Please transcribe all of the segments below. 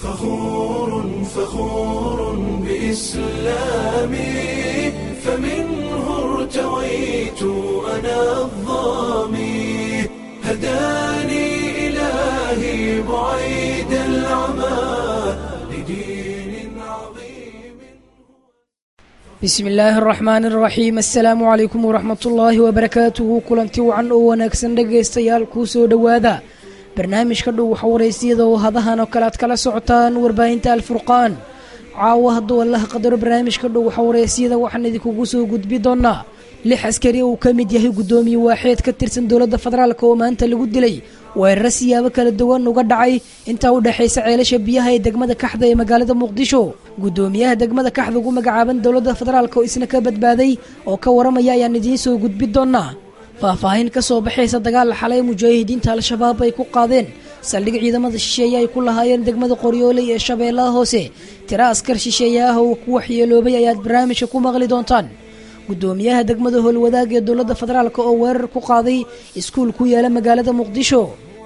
فخور فخور بإسلامي فمنه ارتويت أنا الظامي هداني إلهي بعيد العمى لدين عظيم bismi illaahi araxmaani araxiim assalaamu calaykum waraxmat ullaahi wabarakaatuhu kulanti wacan oo wanaagsan dhegaystayaal kuu soo dhowaada barnaamijka dhow waxawareysiyada oo hadahan oo kale aad kala socotaan warbaahinta alfurqaan caawa hadduu allaha qadaro barnaamijka dhow waxawareysiyada waxaan idinkugu soo gudbi doonaa lix askari uu ka mid yahay guddoomiye waaxeed ka tirsan dowladda federaalk oo maanta lagu dilay weeraro siyaabo kala duwan uga dhacay intaa u dhexaysa ceelasha biyaha ee degmada kaxda ee magaalada muqdisho guddoomiyaha degmada kaxda ugu magacaaban dowladda federaalk oo isna ka badbaaday oo ka waramaya ayaan idiin soo gudbi doonaa faahfaahin ka soo baxaysa dagaal xalay mujaahidiinta al-shabaab ay ku qaadeen saldhig ciidamada shisheeye ay ku lahaayeen degmada qoryooley ee shabeellaha hoose tiro askar shisheeye ah oo ku waxyeeloobay ayaad barnaamijka ku maqli doontaan guddoomiyaha degmada howlwadaag ee dowladda federaalk oo weerar ku qaaday iskuul ku yaala magaalada muqdisho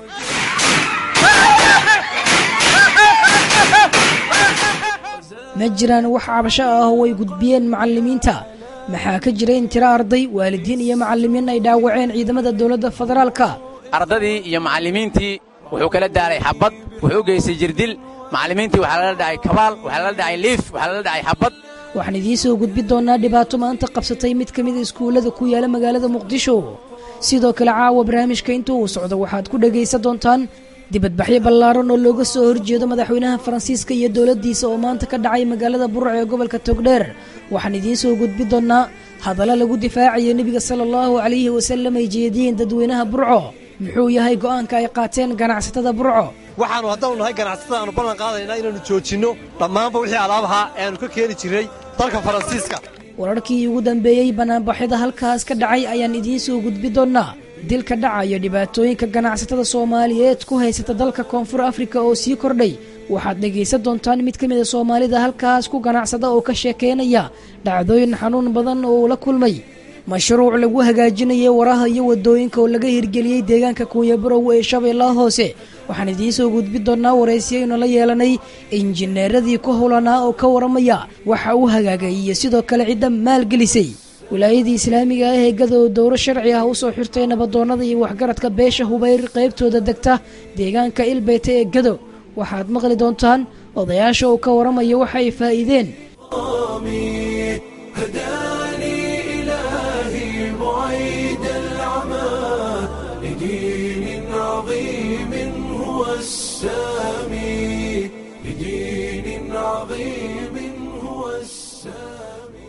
ma jiraan wax cabasho ah oo ay gudbiyeen macalimiinta maxaa ka jira in tiro arday waalidiin iyo macalimiin ay dhaawaceen ciidamada dowladda federaalka ardadii iyo macallimiintii wuxuu kala daaray xabbad wuxuu u geystay jirdil macallimiintii waxaa lala dhacay kabaal waxaa lala dhacay liif waxaa lala dhacay xabbad waxaan idiin soo gudbi doonaa dhibaato maanta qabsatay mid ka mida iskuullada ku yaala magaalada muqdisho sidoo kale caawa barnaamijka inta uu socdo waxaad ku dhegaysan doontaan dibadbaxyo ballaaran oo looga soo horjeedo madaxweynaha faransiiska iyo dowladdiisa oo maanta ka dhacay magaalada burco ee gobolka togdheer waxaan idiin soo gudbi doonaa hadalla lagu difaacayo nebiga sala allahu calayhi wasallam ay jeediyeen dadweynaha burco muxuu yahay go'aanka ay qaateen ganacsatada burco waxaannu haddaanu nahay ganacsatada aanu ballan qaadaynaa inaannu joojinno dhammaanba wixii alaabahaa ee aannu ka keeni jirray dalka faransiiska wararkii ugu dambeeyey banaanbaxyada halkaas ka dhacay ayaan idiin soo gudbi doonaa dilka dhacayo dhibaatooyinka ganacsatada soomaaliyeed ku haysata dalka koonfur afrika oo sii kordhay waxaad dhegaysan doontaan mid ka mida soomaalida halkaas ku ganacsada oo ka sheekaynaya dhacdooyin xanuun badan oo uu la kulmay mashruuc lagu hagaajinayay waraha iyo wadooyinka oo laga hirgeliyey deegaanka kuunyabarow ee shabeellaha hoose waxaan idiin soo gudbi doonaa waraysyaynu la yeelanay injineeradii ku howlanaa oo ka waramaya waxa uu hagaagay iyo sidoo kale cidda maalgelisay wilaayadii islaamiga ah ee gadow dowro sharci ah u soo xirtay nabadoonnada iyo waxgaradka beesha hubayr qaybtooda degta deegaanka ilbeyte ee gadow waxaad maqli doontaan odayaasha uu ka waramaya waxa ay faa'iideen آمين هداني إلهي بعيد العمى لدين عظيم هو السامي لدين عظيم هو السامي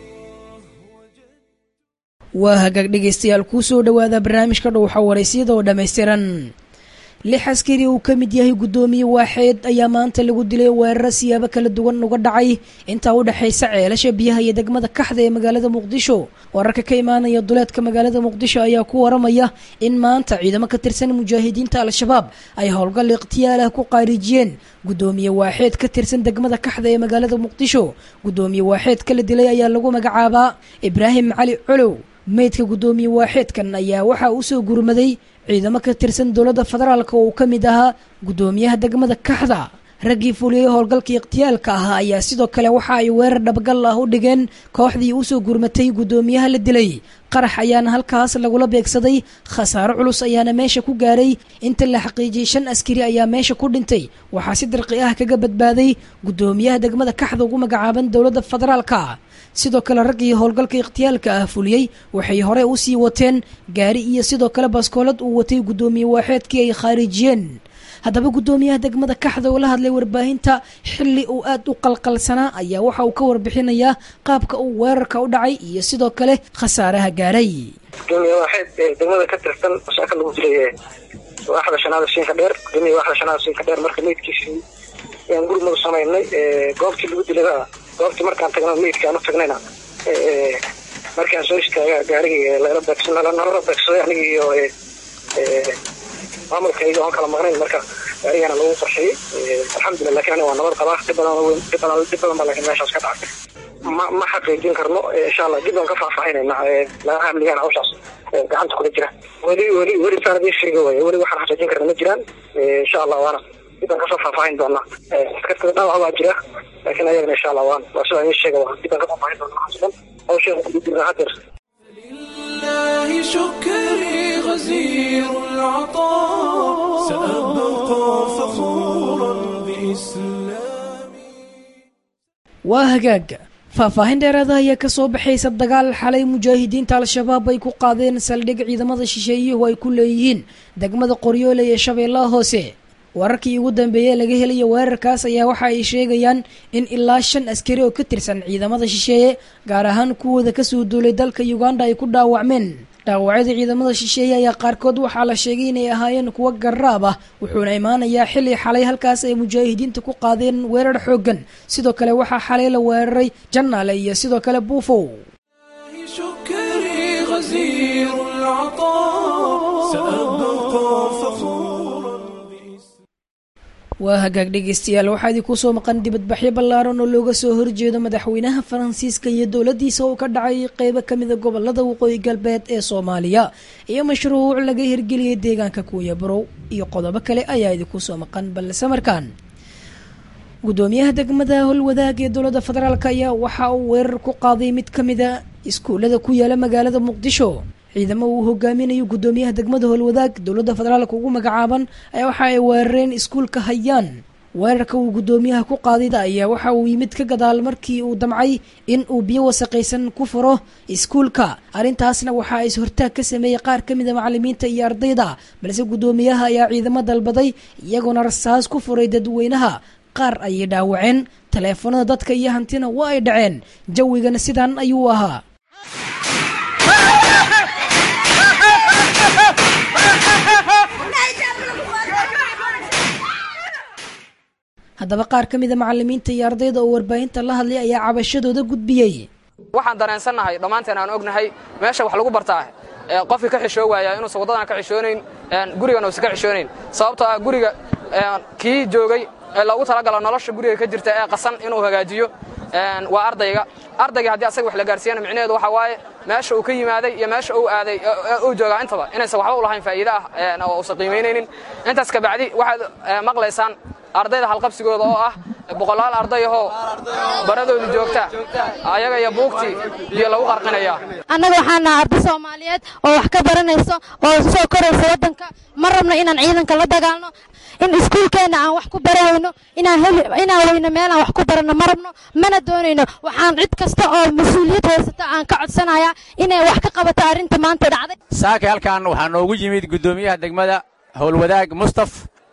waa hagaag dhegaystayaal kuu soo dhowaada barnaamijka dhow xawaraysyada oo dhammaystiran lix askari uu ka mid yahay guddoomiye waaxeed ayaa maanta lagu dilay weeraro siyaabo kala duwan uga dhacay intaa u dhexaysa ceelasha biyaha iyo degmada kaxda ee magaalada muqdisho wararka ka imaanaya duleedka magaalada muqdisho ayaa ku waramaya in maanta ciidamo ka tirsan mujaahidiinta al-shabaab ay howlgal ikhtiyaal ah ku qaarijiyeen guddoomiye waaxeed ka tirsan degmada kaxda ee magaalada muqdisho guddoomiye waaxeedka la dilay ayaa lagu magacaabaa ibraahim cali colow meydka guddoomiye waaxeedkan ayaa waxaa u soo gurmaday ciidamo ka tirsan dowladda federaalk oo uu ka mid ahaa guddoomiyaha degmada kaxda raggii fuliyey howlgalkii ikhtiyaalka ahaa ayaa sidoo kale waxa ay weerar dhabgal ah u dhigeen kooxdii usoo gurmatay guddoomiyaha la dilay qarax ayaana halkaas lagula beegsaday khasaaro culus ayaana meesha ku gaaray inta la xaqiijiyey shan askari ayaa meesha ku dhintay waxaa si dirqi ah kaga badbaaday guddoomiyaha degmada kaxda ugu magacaaban dowladda federaalka sidoo kale raggii howlgalka ikhtiyaalka ah fuliyey waxay hore u sii wateen gaari iyo sidoo kale baskoolad uu watay guddoomiye waaxeedkii ay khaarijiyeen haddaba guddoomiyaha degmada kaxda oo la hadlay warbaahinta xilli uu aad u qalqalsanaa ayaa waxa uu ka warbixinayaa qaabka uu weerarka u dhacay iyo sidoo kale khasaaraha gaaray gudoomiye waaxeed ee degmada ka tirsan shaaka lagu dilay waaxda shanaada shiinka dheer gudoomiye waaxda shanaada shiinka dheer marka meydkiisii ayaan gurmadu samaynay goobtii lagu dilay goobtii markaan tagna meydka aan u tagnayna markaan soo istaaga gaarigii lala beegsan nalala beegsaday anigii iyo maamulkayga oon kala maqnayn marka gaarigana lagu qarxiyey alxamdulillah lakin aniga waa nabad qabaa dhib badan weyn dhib badan dhib badan baa laakiin meeshaas ka dhacay ma ma xaqiijin karno insha allah dib aan ka faahfaahinayna laga amnigaan hawshaas gacanta kula jira weli weli weli saan idiin sheega waaya weli waxaan xaqiijin karna ma jiraan insha allah waana dib aan kasoo faahfaahin doonaa askartada dhaawac baa jira laakiin ayagana insha allah waan waa sida idin sheega waa dib aan ka faahfaahin doonaa waxaas dhan hawsheeda ku jirnaa hadeer لله شكري غزير العطاء سأبقى فخورا بإسلامي waa hagaaga faahfaahin dheeraada ayaa ka soo baxaysa dagaal xalay mujaahidiinta al-shabaab ay ku qaadeen saldhig ciidamada shisheeyuhu ay ku leeyihiin degmada qoryoole ee shabeellaha hoose wararkii ugu dambeeyey laga helaya weerarkaas ayaa waxa ay sheegayaan in ilaa shan askari oo ka tirsan ciidamada shisheeye gaar ahaan kuwooda kasoo duulay dalka uganda ay ku dhaawacmeen dhaawacyada ciidamada shisheeye ayaa qaarkood waxaa la sheegay inay ahaayeen kuwo garraab ah wuxuuna imaanayaa xilli xalay halkaas ay mujaahidiinta ku qaadeen weerar xooggan sidoo kale waxaa xalay la weeraray jannaale iyo sidoo kale buufow شكري غزير العطاء سأبقى فخورا بإسلامي waa hagaag dhegeystayaal waxaa idinku soo maqan dibadbaxyo ballaaran oo looga soo horjeedo madaxweynaha faransiiska iyo dowladdiisa oo ka dhacay qeybo ka mida gobolada waqooyi galbeed ee soomaaliya iyo mashruuc laga hirgeliyey deegaanka kuuya barow iyo qodobo kale ayaa idinku soo maqan balse markaan gudoomiyaha degmada howlwadaag ee dowladda federaalk ayaa waxa uu weerar ku qaaday mid ka mida iskuullada ku yaala magaalada muqdisho ciidamo uu hogaaminayo gudoomiyaha degmada howlwadaag dowladda federaalk ugu magacaaban ayaa waxa ay weerareen iskuulka hayaan weerarka uu gudoomiyaha ku qaadida ayaa waxa uu yimid ka gadaal markii uu damcay in uu biyo wasaqaysan ku furo iskuulka arrintaasna waxaa is hortaag ka sameeyey qaar ka mida macalimiinta iyo ardayda balse gudoomiyaha ayaa ciidamo dalbaday iyagoona rasaas ku furay dadweynaha qaar ayay dhaawaceen taleefanada dadka iyo hantina waa ay dhaceen jawigana sidan ayuu ahaa haddaba qaar ka mida macalimiinta iyo ardayda oo warbaahinta la hadlay ayaa cabashadooda gudbiyey waxaan dareensannahay dhammaanteen aan ognahay meesha wax lagu bartaa ee qofkii ka xishoo waaya inuusan waddadan ka xishoonayn gurigana uusan ka xishoonayn sababtoo ah guriga kii joogay ee loogu talagalo nolosha guriga ka jirta ee qasan inuu hagaajiyo waa ardayga ardayga haddii asaga wax la gaarsiiyana micnaheedu waxa waaye meesha uu ka yimaaday iyo meesha uu aaday uu joogaa intaba inaysan waxba u lahayn faa'iide ah oo uusan qiimaynaynin intaas kabacdi waxaad maqlaysaan ardayda halqabsigooda oo ah boqolaal ardayahoo baradoodu joogta ayaga iyo buugtii biyo lagu qarqinaya annaga waxaan nahay arday soomaaliyeed oo wax ka baranayso oo soo koraysa waddanka ma rabno inaan ciidanka la dagaalno in iskuulkeenna aan wax ku barahayno inaan heli inaan weyno meelaan wax ku baranno ma rabno mana doonayno waxaan cid kasta oo mas-uuliyad haysata aan ka codsanayaa inay wax ka qabato arrinta maanta dhacday saaka halkan waxaa noogu yimid guddoomiyaha degmada howlwadaag mustaf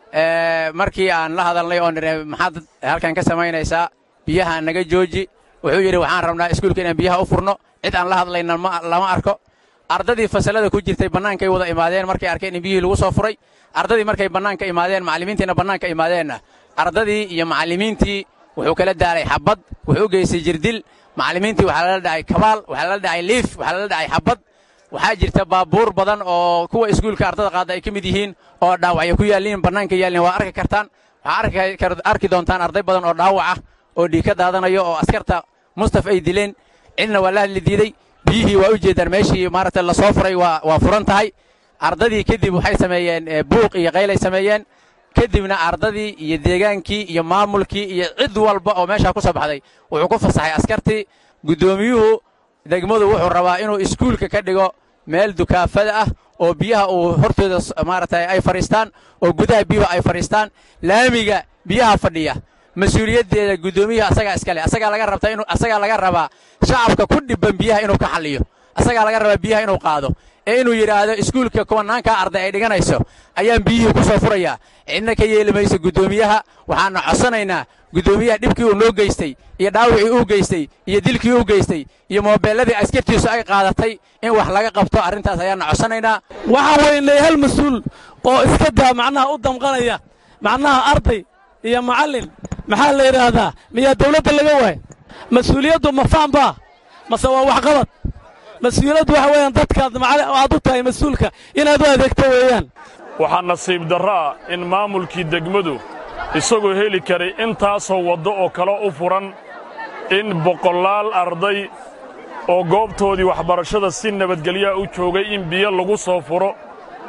markii aan la hadalnay oo nidhe maxaad halkan ka samaynaysaa biyaha naga jooji wuxuu yidhi waxaan rabnaa iskuulka inaan biyaha u furno cid aan la hadlayna lama arko ardadii fasallada ku jirtay bannaankay wada imaadeen markay arkeen in biyihii lagu soo furay ardadii markay bannaanka imaadeen macallimiintiina bannaanka imaadeenna ardadii iyo macallimiintii wuxuu kala daaray xabbad wuxuu u geystay jirdil macallimiintii waxaa lala dhacay kabaal waxaa lala dhacay liif waxaa lala dhacay xabbad waxaa jirta baabuur badan oo kuwa iskuulka ardada qaada ay ka mid yihiin oo dhaawacyo ku yaalliin bannaanka yaallin waa arki kartaan waxaa arki doontaan arday badan oo dhaawac ah oo dhiig ka daadanayo oo askarta mustaf ay dileen cidna waa la hadli diiday biyihii waa u jeedaan meeshii maaragtay la soo furay waa furan tahay ardadii kadib waxay sameeyeen buuq iyo qaylay sameeyeen kadibna ardadii iyo deegaankii iyo maamulkii iyo cid walba oo meeshaa ku soo baxday wuxuu ku fasaxay askartii guddoomiyuhu degmadu wuxuu rabaa inuu iskuulka ka dhigo meel dukaafada ah oo biyaha uu hortooda maaragtay ay fadhiistaan oo gudaha biyuhu ay fadhiistaan laamiga biyaha fadhiya mas-uuliyaddeeda guddoomiyaha asagaa iskale asagaa laga rabtaa inuu asagaa laga rabaa shacabka ku dhibban biyaha inuu ka xalliyo asagaa laga rabaa biyaha inuu qaado ee inuu yidhaahdo iskuulka kuwanaankaa arday ay dhiganayso ayaan biyihii ku soo furayaa cidna ka yeeli mayso guddoomiyaha waxaana codsanaynaa guddoomiyaha dhibkii uu noo geystay iyo dhaawicii uu geystay iyo dilkii uu geystay iyo moobeelladii askartiisu ay qaadatay in wax laga qabto arrintaas ayaanna codsanaynaa waxaan weynay hal mas-uul oo iska daa macnaha u damqanaya macnaha arday iyo macallin maxaa la yidhaahdaa miyaa dawladda laga waaya mas-uuliyaddu ma faanbaa mase waa waxqabad mas-uuliyaddu waxa weeyaan dadkaad aad u tahay mas-uulka inaad u adeegto weeyaan waxaa nasiib darro ah in maamulkii degmadu isagoo heli karay intaasoo waddo oo kale u furan in boqolaal arday oo goobtoodii waxbarashada si nabadgelyaa u joogay in biyo lagu soo furo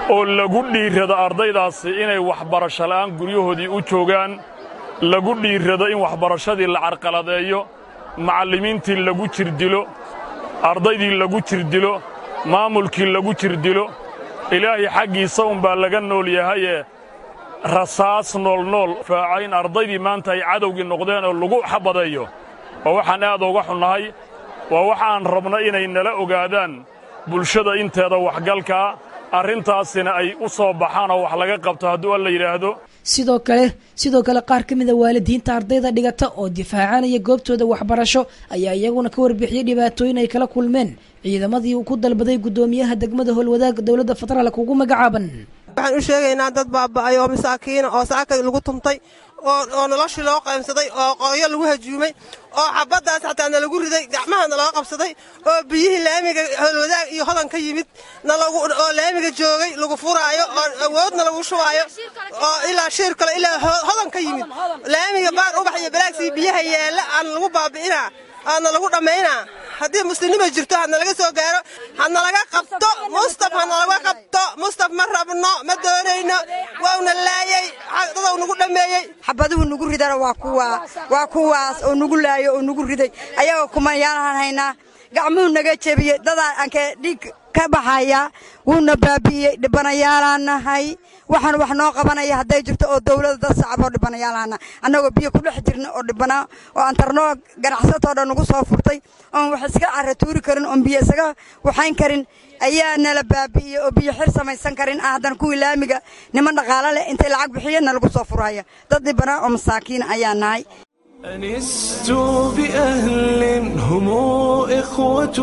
oo lagu dhiirrado ardaydaasi inay waxbarasho la'aan guryahoodii u joogaan lagu dhiirrado in waxbarashadii la carqaladeeyo macallimiintii lagu jirdilo ardaydii lagu jirdilo maamulkii lagu jirdilo ilaahay xaggiisa unbaa laga nool yahayee rasaas noolnool faaca in ardaydii maanta ay cadowgii noqdeen oo lagu xabadeeyo waa waxaan aad uga xunnahay waa wax aan rabno inay nala ogaadaan bulshada inteeda waxgalkaa arrintaasina ay u soo baxaan oo wax laga qabto hadduu alla yidhaahdo sidoo kale sidoo kale qaar ka mida waalidiinta ardayda dhigata oo difaacanaya goobtooda waxbarasho ayaa iyaguna ka warbixiyey dhibaatooyin ay kala kulmeen ciidamadii uu ku dalbaday guddoomiyaha degmada howlwadaag dowladda federaalk ugu magacaaban waxaan u sheegaynaa dad baaba'ay oo masaakiina oo saaka lagu tumtay oo noloshii loo qaybsaday oo qoyo lagu hajuumay oo xabaddaas xataa nalagu riday gacmaha naloo qabsaday oo biyihii laamiga howlwadaag iyo hodan ka yimid oo laamiga joogay lagu furaayo oo awoodna lagu shubaayo oo ilaa shiir kale ilaa hodan ka yimid laamiga baar ubax iyo balaagsii biyaha yaalla aan lagu baabi'inaa aadna lagu dhammaynaa haddii muslimnima jirto hadna laga soo gaaro hadna laga qabto mustaf hadna laga qabto mustaf ma rabno ma doonayno wauna laayey dadaw nagu dhammeeyey xabaduhu nagu ridana waa kuwa waa kuwaas oo nagu laayo oo nagu riday ayagoo kumayaalaan haynaa gacmuhu naga jebiyey dadaa aankee dhiig ka baxaya wuuna baabi'iyey dhibanayaalaan nahay waxaan wax noo qabanaya hadday jirto oo dawladda dad sacaboo dhibanayaalaana annagoo biyo ku dhex jirna oo dhibanaa oo aan tarnoo ganacsatoo dhan nagu soo furtay oon wax iska carra tuuri karin oon biyo isaga waxayn karin ayaa nala baabi'iyey oo biyo xir samaysan karin ah haddana kuwii laamiga niman dhaqaalo leh intay lacag bixiyeen nalagu soo furaya dad dhibanaa oo masaakiina ayaa nahay أنست بأهل هم إخوة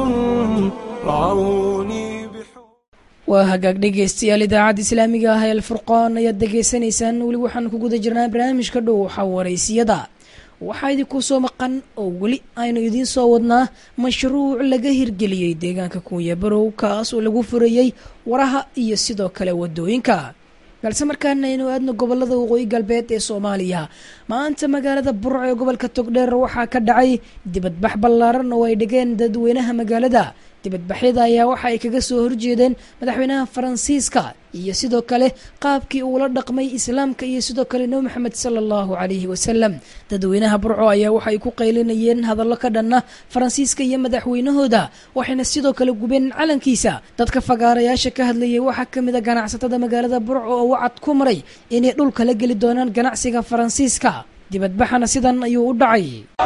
رعوني waa hagaag dhegaystayaal idaacadda islaamiga ah ee alfurqaan ayaad degaysanaysaan weli waxaan ku guda jirnaa barnaamijka dhow xawaraysiyada waxaa idinku soo maqan oo weli aynu idiin soo wadnaa mashruuc laga hirgeliyey deegaanka kuuya barow kaas oo lagu furayey waraha iyo sidoo kale wadooyinka balse markaana aynu aadno gobolada waqooyi galbeed ee soomaaliya maanta magaalada burco ee gobolka togdheer waxaa ka dhacay dibadbax ballaaran oo ay dhigeen dadweynaha magaalada dibadbaxyada ayaa waxa ay kaga soo horjeedeen madaxweynaha faransiiska iyo sidoo kale qaabkii uula dhaqmay islaamka iyo sidoo kale nebi maxamed sala allahu calayhi wasalam dadweynaha burco ayaa waxay ku qaylinayeen hadallo ka dhanna faransiiska iyo madaxweynahooda waxayna sidoo kale gubeen calankiisa dadka fagaarayaasha ka hadlayay waxaa ka mid a ganacsatada magaalada burco oo wacad ku maray inay dhulka la geli doonaan ganacsiga faransiiska dibadbaxana sidan ayuu u dhacay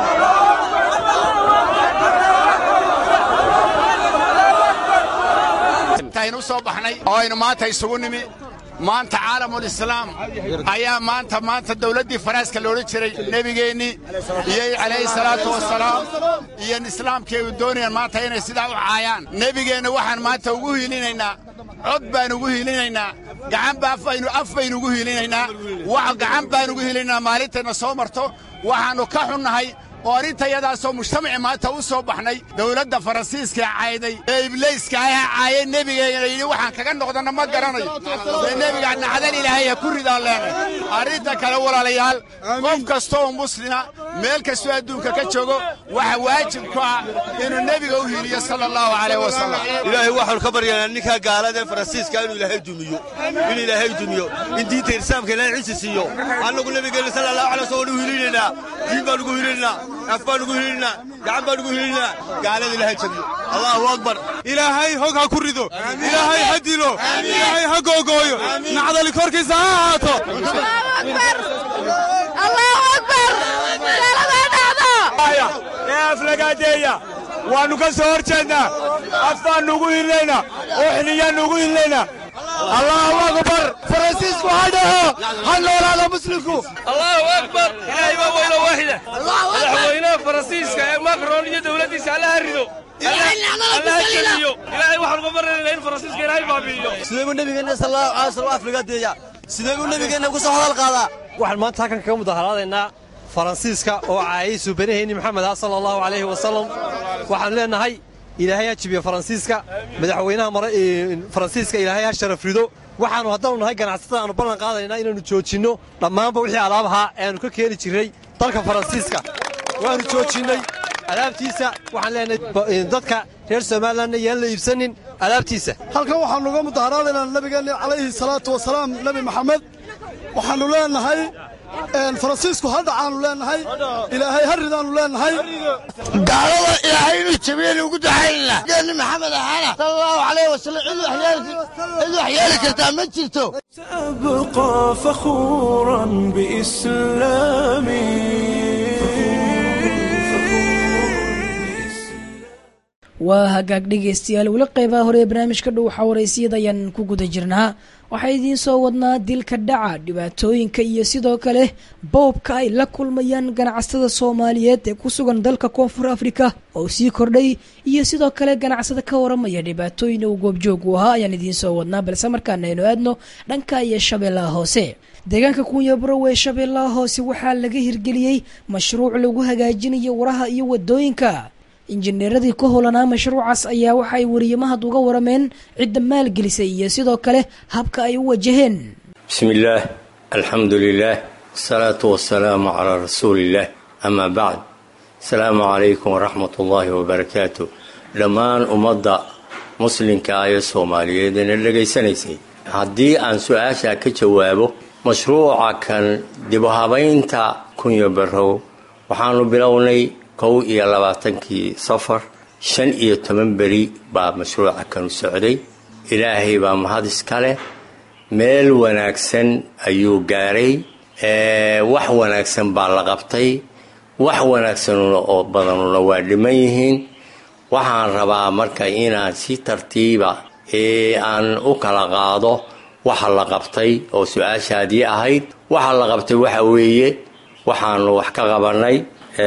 aynu soo baxnay oo aynu maanta isugu nimi maanta caalamulislaam ayaa maanta maanta dawladdii faraaska loodhan jiray nebigeennii iyo calayhi salaatu wasalaam iyo islaamkii ay doonayaan maanta inay sidaa u caayaan nebigeenna waxaan maanta ugu hiilinaynaa cod baan ugu hiilinaynaa gacan ba af baynu ugu hiilinaynaa wax gacan baan ugu hiilinaynaa maalintayna soo marto waxaannu ka xunnahay oo arrintayadaasoo mujtamaci maanta u soo baxnay dawladda faransiiska cayday ee ibliiska aha caayay nebigeena yidhi waxaan kaga noqdanna ma garanayo dee nebiga nacdal ilaahay ha ku ridaan leenay arrinta kale walaalayaal qof kastooo muslima meel kastoo adduunka ka joogo waxa waajib ku ah inuu nebiga u hiiliyo sala allahu calayh wasalam ilaahay waxaanu ka baryaynaa ninkaa gaalada ee faransiiska inuu ilaahay dumiyo in ilaahay dumiyo in diinta islaamka ilaahay ciisi siiyo annagu nebigeenna sala allahu alay wasallam u hiilinaynaa diin baan ugu hiilinaynaa af baan ugu hiilinaa gacan baan ugu hiilinaa gaalada ilaahay jabiyo allahu akbar ilaahay hog ha ku rido ilaahay ha dilo ilaahay ha googooyo nacdali korkiisa ha ahaato ee aflagaadeeya waannu ka soo hor jeednaa af baannu ugu hiilinaynaa oo xiliyaannu ugu hiilinaynaa allahu akbar faransiisku ha dhaho ha noolaada muslimku allahu akbar ilaahay baa weyno waaxida madaxweynaha faransiiska ee macron iyo dowladdiisa allaha rido allaha jeliyo ilaahay waxaan uga baranaynaa in faransiiska ilaahay baabi'iyo sidee buu nebigeenna sallallahu alay wasallam aflagaadeeya sidee buu nebigeenna ku soo hadal qaadaa waxaan maanta halkan kaga mudaharaadaynaa faransiiska oo caayay suubanaheenni maxamed ah sala allahu calayhi wasalam waxaan leenahay ilaahay ha jibiyo faransiiska madaxweynaha faransiiska ilaahay ha sharaf rido waxaannu haddaanu nahay ganacsatada aanu ballan qaadaynaa inaannu joojinno dhammaanba wixii alaabahaa ee aanu ka keeni jirray dalka faransiiska waannu joojinnay alaabtiisa waxaan leenahay dadka reer somalilanna yaan la iibsanin alaabtiisa halkan waxaannu uga mudaharaadaynaa nabigeenna calayhi salaatu wasalaam nebi maxamed waxaannu leennahay faransiisku ha dhacaannu leennahay ilaahay ha ridaannu leennahay gaalada ilaahay inuu jabiyeynu ugu ducaynayna geeni maxamed ahaana sala allahu calayh wasallam cid wax yeeli kartaa ma jirto أبقى فخورا بإسلامي waa hagaag dhegaystayaal weli qeybaha hore ee barnaamijka dhow xawareysiyada ayaan ku guda jirnaa waxaa idiin soo wadnaa dilka dhaca dhibaatooyinka iyo sidoo kale boobka ay la kulmayaan ganacsatada soomaaliyeed ee ku sugan dalka koonfur afrika oo sii kordhay iyo sidoo kale ganacsada ka waramaya dhibaatooyin uu goobjoog u ahaa ayaan idiin soo wadnaa balse markaana aynu aadno dhanka iyo shabeellaha hoose deegaanka kuunyabarow ee shabeellaha hoose waxaa laga hirgeliyey mashruuc lagu hagaajinayo waraha iyo wadooyinka injineeradii ka holanaa mashruucaas ayaa waxay wariyamahad uga warameen cidda maalgelisay iyo sidoo kale habka ay u wajaheen بسم الله الحمد لله والصلاة والسلام على رسول الله أما بعد السلام عليكم ورحمة الله وبركاته dhammaan ummadda muslimka ah ee soomaaliyeed ee dhagaysanaysay haddii aan su-aasha ka jawaabo mashruuca kan dibuhabaynta kunyo barow waxaanu bilownay kow iyo labaatankii safar shan iyo toban beri baa mashruuca kanu socday ilaahay baa mahad iska leh meel wanaagsan ayuu gaaray wax wanaagsan baa la qabtay wax wanaagsanuna oo badanuna waa dhiman yihiin waxaan rabaa marka inaan si tartiiba ee aan u kala qaado waxa la qabtay oo su-aashaadii ahayd waxa la qabtay waxa weeye waxaanu wax ka qabanay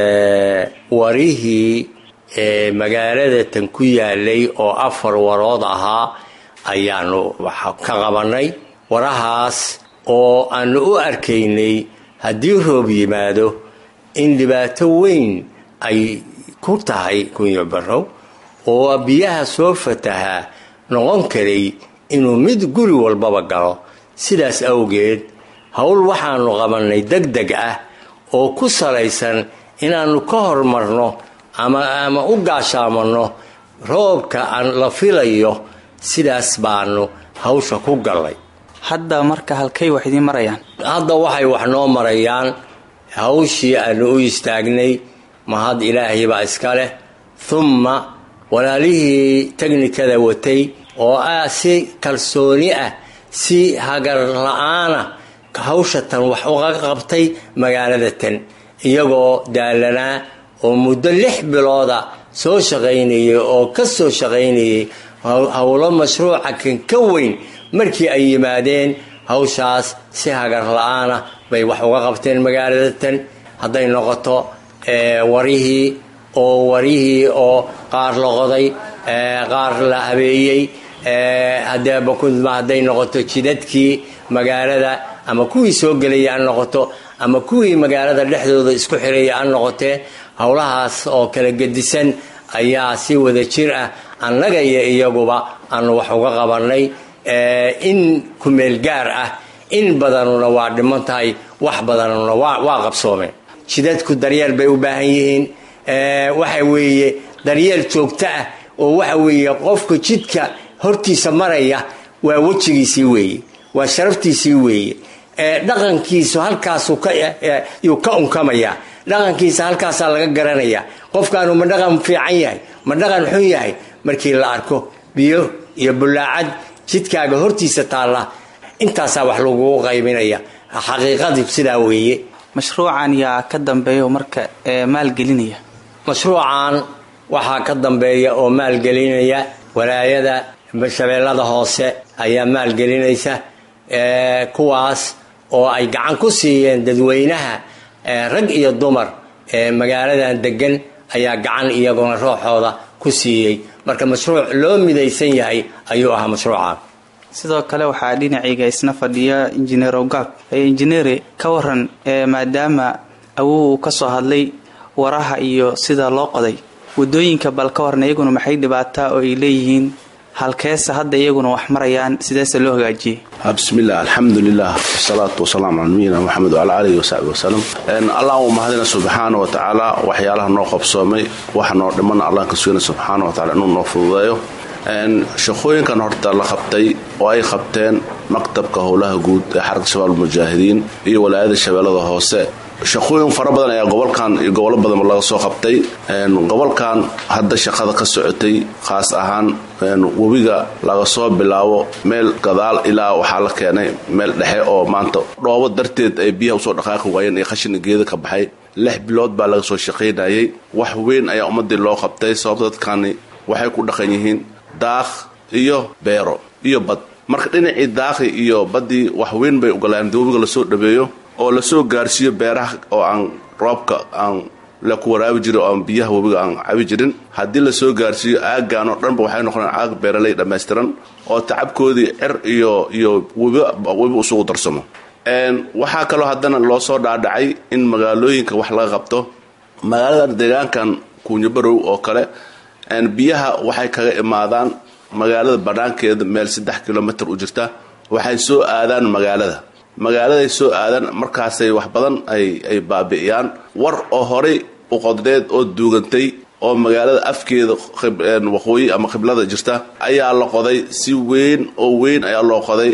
warihii magaalada tan ku yaalay oo afar warood ahaa ayaanu wax ka qabanay warahaas oo aanu u arkaynay haddii roob yimaado in dhibaato weyn ay ku tahay kunyo barow oo biyaha soo fatahaa noqon karay inuu mid guri walbaba galo sidaas awgeed howl waxaanu qabannay deg deg ah oo ku salaysan inaannu ka hormarno ama ama u gaashaamanno roobka aan la filayo sidaas baanu hawsha ku gallay hadda marka halkay wax idiin marayaan hadda waxay wax noo marayaan hawshii aanu u istaagnay mahad ilaahay baa iska leh humma walaalihii teknikada watay oo ah si kalsooni ah si hagar la-aana hawsha tan wax uga qabtay magaalada tan iyagoo daalanaa oo muddo lix bilooda soo shaqaynayay oo ka soo shaqaynayay howlo mashruuca kan ka weyn markii ay yimaadeen hawshaas si hagar la-aana bay wax uga qabteen magaalada tan hadday noqoto warihii oo warihii oo qaar la qoday qaar la habeeyey hadeebakudma hadday noqoto jidadkii magaalada ama kuwii soo gelaya ha noqoto ama kuwii magaalada dhexdooda isku xiraya ha noqotee howlahaas oo kala gedisan ayaa si wada jir ah annaga iyo iyaguba aanu wax uga qabanay in kumeel gaar ah in badanuna waa dhiman tahay wax badanuna waa qabsoomeen jidadku daryeel bay u baahan yihiin waxa weeye daryeel joogto ah oo waxa weeye qofka jidka hortiisa maraya waa wejigiisii weeye waa sharaftiisii weeye dhaqankiisu halkaasuu ka unkamaya dhaqankiisa halkaasaa laga garanaya qofkaanu ma dhaqan fiican yahay ma dhaqan xun yahay markii la arko biyo iyo bulaacad jidkaaga hortiisa taalla intaasaa wax lagugu qaybinaya xaqiiqadii sidaa weeye mashruucan yaa ka dambeeya oo marka maalgelinaya mashruucan waxaa ka dambeeya oo maalgelinaya walaayada shabeellada hoose ayaa maalgelinaysa kuwaas oo ay gacan ku siiyeen dadweynaha rag iyo dumar magaaladan degan ayaa gacan iyaguna rooxooda ku siiyey marka mashruuc loo midaysan yahay ayuu ahaa mashruucan sidoo kale waxaa dhinacayga isna fadhiya injineer ogaab injineere ka waran maadaama awow uu ka soo hadlay waraha iyo sida loo qoday wadooyinka bal ka waran iyaguna maxay dhibaataa oo ay leeyihiin halkeese hadda iyaguna wax marayaan sideese loo hagaajiyey bismillaah alxamdulilah wasalaatu wasalaamu cala nabiyina moxamed wacala aalihi wasaxbi wasalam allah uu mahadina subxaana wa tacaala waxyaalaha noo qabsoomay waxa noo dhimana allah ka sugana subxaana wa tacala inuu noo fududeeyo shaqooyinkan horta la qabtay oo ay qabteen maktabka howlaha guud ee xarka shabaab almujaahidiin iyo walaayada shabeellada hoose shaqooyin fara badan ayaa gobolkan iyo gobollo badanba laga soo qabtay gobolkan hadda shaqada ka socotay khaas ahaan webiga laga soo bilaabo meel gadaal ilaa waxaa la keenay meel dhexe oo maanta dhoobo darteed ay biyaha usoo dhaqaaqi waayeen iyo khashina geeda ka baxay lix bilood baa laga soo shaqaynayay wax weyn ayaa ummadii loo qabtay sababta dadkani waxay ku dhaqan yihiin daaq iyo beero iyo bad marka dhinacii daaqi iyo baddii wax weyn bay ogolaan dii webiga lasoo dhabeeyo oo lasoo gaarsiiyo beeraha oo aan roobka aan la ku waraabi jirin oo aan biyaha webiga aan cabi jirin haddii lasoo gaarsiiyo aaggan oo dhanba waxay noqonaan aag beeraley dhammaystiran oo tacabkoodii cer iyo iyo webi isugu darsamo waxaa kaloo haddana loo soo dhaadhacay in magaalooyinka wax laga qabto magaalada deegaankan kuunyabarow oo kale biyaha waxay kaga imaadaan magaalada banaankeeda meel saddex kilomitr u jirta waxay soo aadaan magaalada magaaladay soo aadaan markaasay wax badan ay baabi'iyaan war oo horay uqodneed oo duugantay oo magaalada afkeeda waqooyi ama qiblada jirta ayaa la qoday si weyn oo weyn ayaa loo qoday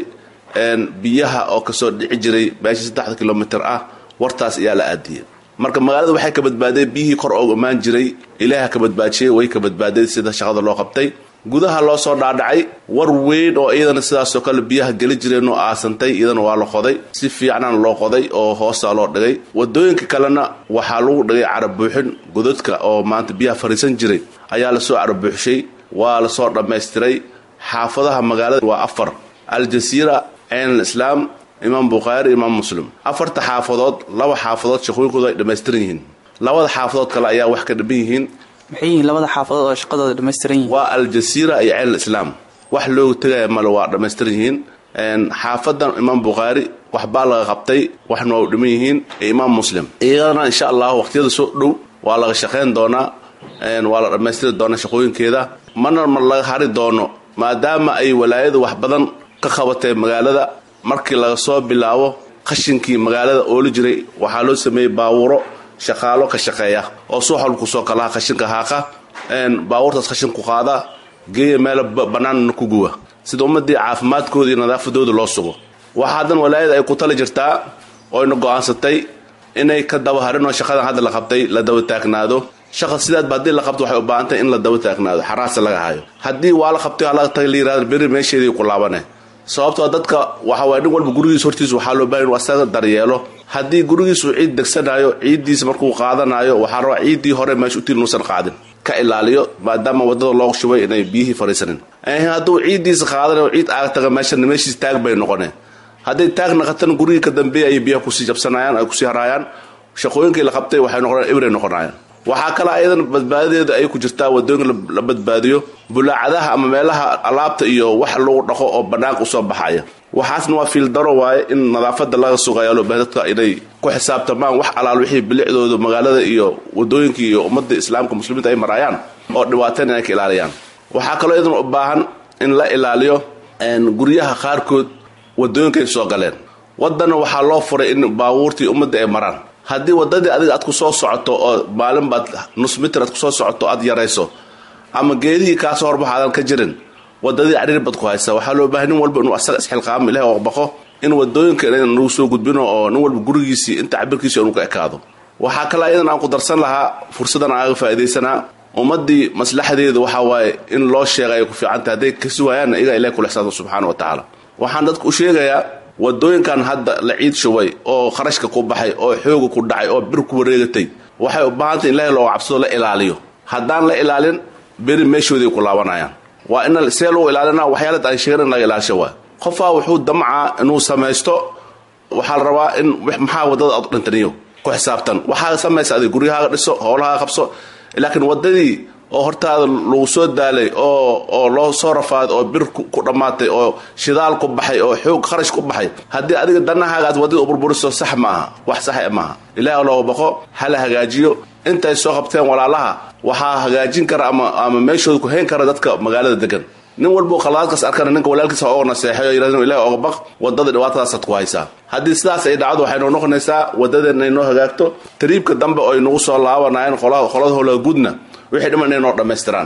biyaha oo kasoo dhici jiray meeshii saddexda kilomitr ah wartaas ayaa la aadiyay marka magaalada waxay ka badbaadeen biyihii kor oo imaan jiray ilaaha ka badbaajiyey way ka badbaadeen sida shaqada loo qabtay gudaha loo soo dhaadhacay war weyn oo iyadana sidaasoo kale biyaha geli jireen oo aasantay iyadana waa la qoday si fiicnaan loo qoday oo hoosaa loo dhigay wadooyinka kalena waxaa lagu dhigay carabuuxin godadka oo maanta biyaha fariisan jiray ayaa lasoo carabuuxshay waa lasoo dhammaystiray xaafadaha magaalada waa afar aljasiira ceen alislaam imaam bukhaari imaam muslim afarta xaafadood laba xaafadood shaqooyinkoodu ay dhammaystiran yihiin labada xaafadood kale ayaa wax ka dhiban yihiin maxay yihiin labada xaafadood oo shaqadooda dhammaystiran yihiin waa aljasiira iyo ceel islaam wax loogu tegaya male waa dhammaystiran yihiin xaafadan imaam bukhaari waxbaa laga qabtay waxna waa u dhiman yihiin iyo imaam muslim iyadana insha allahu waqtiyada soo dhow waa laga shaqayn doonaa waa la dhammaystiri doonaa shaqooyinkeeda mana ma laga hari doono maadaama ay walaayadu wax badan ka qabatay magaalada markii laga soo bilaabo qashinkii magaalada ooli jiray waxaa loo sameeyey baawuro shaqaalo ka shaqeeya oo suuxol kusoo kalaha qashinka haaqa baawurtaas qashinku qaada geeya meel bannaanna ku guwa sida ummadii caafimaadkooda iyo nadaafadooda loo sugo waxaa haddan walaayada ay ku tali jirtaa oyna go'aansatay inay ka daba harin oo shaqadan hadda la qabtay la daba taagnaado shaqa sidaadba haddii la qabto waxay u baahantahay in la daba taagnaado xaraasa laga hayo haddii waa la qabtay waa laga tagay la yirahdo beri meesheedii ku laabane sababtoo dadka waxa waaya nin walba gurigiis hortiisa waxaa loo baahan inu asaga daryeelo haddii gurigiisuu ciid degsanayo ciiddiisa markuu qaadanayo waxaa rabaa ciiddii hore meesha utiin inuusan qaadin ka ilaaliyo maadaama wadada loo shubay inay biyihii fariisanin hadduu ciiddiisa qaadanayo ciid aaga taga meeshan meeshiis taag bay noqoneen hadday taag naqatan gurigii ka dambeeya ayay biyaha kusii jabsanayaan ay kusii haraayaan shaqooyinkii la qabtay waxay noqonayaan ibray noqonayaan waxaa kale ayadan badbaadadeeda ay ku jirtaa wadooyinka la badbaadiyo bulaacadaha ama meelaha alaabta iyo wax lagu dhaqo oo bannaanka usoo baxaya waxaasna waa fiildaro waaye in nadaafada laga sugaya loo bahay dadka inay ku xisaabtamaan wax alaal wixii bilicdooda magaalada iyo wadooyinka iyo ummadda islaamka muslimiinta ay maraayaan oo dhibaateen inay ka ilaaliyaan waxaa kaloo iyadan u baahan in la ilaaliyo guryaha qaarkood wadooyinkay soo galeen wadana waxaa loo furay in baabuurtii ummadda ay maraan haddii wadadii adiga aad ku soo socoto oo maalin baad nus mitir aad kusoo socoto aad yarayso ama geedihii kaasoo horbaxa aadan ka jirin wadadii cariir bad ku haysa waxaa loo bahay nin walba inuu asaga isxilqaamo ilahi oo baqo in wadooyinka inaynan nagu soo gudbino oo nin walba gurigiisii inta cabirkiisi inuu ka ekaado waxaa kale iyadan aan ku darsan lahaa fursadan aaga faa'iidaysanaa ummadii maslaxadeeda waxaa waaye in loo sheega ay ku fiicantahay hadday kasi waayaanna iyagaa ilahi kula xisaabta subxaana wa tacaala waxaan dadka u sheegayaa wadooyinkan hadda la ciid shubay oo kharashka ku baxay oo xooga ku dhacay oo bir ku wareegatay waxay u baahantay in ilaahay looga cabsado la ilaaliyo haddaan la ilaalin beri meeshooday ku laabanayaan waa in see lagu ilaalina waxyaalad aan sheegan in laga ilaalisho waay qofaa wuxuu damcaa inuu samaysto waxaa la rabaa in maxaa wadada aad dhintaniyo ku xisaabtan waxaa samaysa adig guryahaaga dhiso howlahaaga qabso laakiin wadadii oo hortaada lagu soo daalay oo oo loo soo rafaaday oo bir ku dhammaatay oo shidaal ku baxay oo xoog kharash ku baxay haddii adiga danahaaga aad wadada u burburiso sax maaha wax sax maaha ilaahi looga baqo hala hagaajiyo intay soo qabteen walaalaha waxaa hagaajin kara ama ama meeshooda ku hayn kara dadka magaalada degan nin walbuu khalaadkaas arkana ninka walaalkiisa oga naseexayo yirahdo ilahi oga baq wadada dhibaatadaasaad ku haysaa haddii sidaas ay dhacdo waxay noo noqonaysaa wadadeen inay noo hagaagto tariibka dambe oo ay nagu soo laabanayeen qolada qolada howlaha guudna wixii dhiman inay noo dhammaystiraan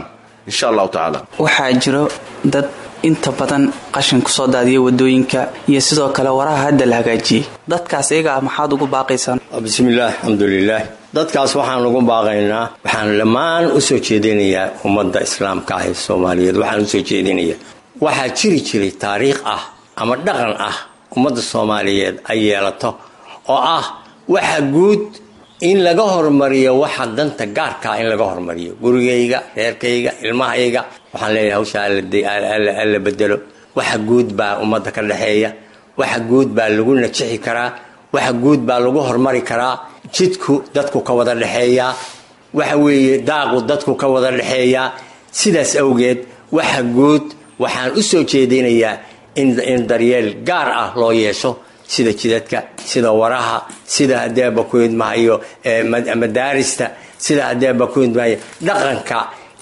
insha allahu tacaala waxaa jiro dad inta badan qashin kusoo daadiya wadooyinka iyo sidoo kale waraha hadda la hagaajiyey dadkaas iyagaa maxaad ugu baaqaysaan bismillaah alxamdulilaah dadkaas waxaan ugu baaqaynaa waxaan dhammaan u soo jeedinayaa ummadda islaamka ah ee soomaaliyeed waxaan usoo jeedinayaa waxaa jiri jiray taariikh ah ama dhaqan ah ummadda soomaaliyeed ay yeelato oo ah waxa guud in laga hormariyo waxa danta gaarkaa in laga hormariyo gurigayga reerkayga ilmahayga waxaan leeyahay hawsha alla bedelo waxa guud baa ummadda ka dhexeeya waxa guud baa lagu najixi karaa waxa guud baa lagu hormari karaa jidku dadku ka wada dhexeeyaa waxa weeye daaqu dadku ka wada dhexeeyaa sidaas awgeed waxa guud waxaan u soo jeedinayaa in daryeel gaar ah loo yeesho sida jidadka sida waraha sida hadeeba ku idmahayo madaarista sida hadeeba ku idmahayo dhaqanka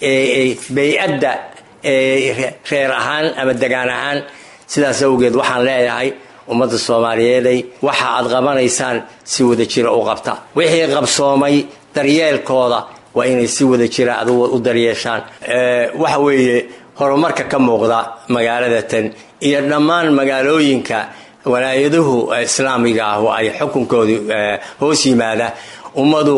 bay-adda reer ahaan ama degaan ahaan sidaas awgeed waxaan leeyahay ummadda soomaaliyeeday waxa aad qabanaysaan si wada jira u qabta wixii qabsoomay daryeelkooda waa inay si wada jira ad u daryeeshaan waxa weeye horumarka ka muuqda magaaladatan iyo dhammaan magaalooyinka walaayaduhu islaamiga ah oo ay xukunkoodu hoos yimaada ummadu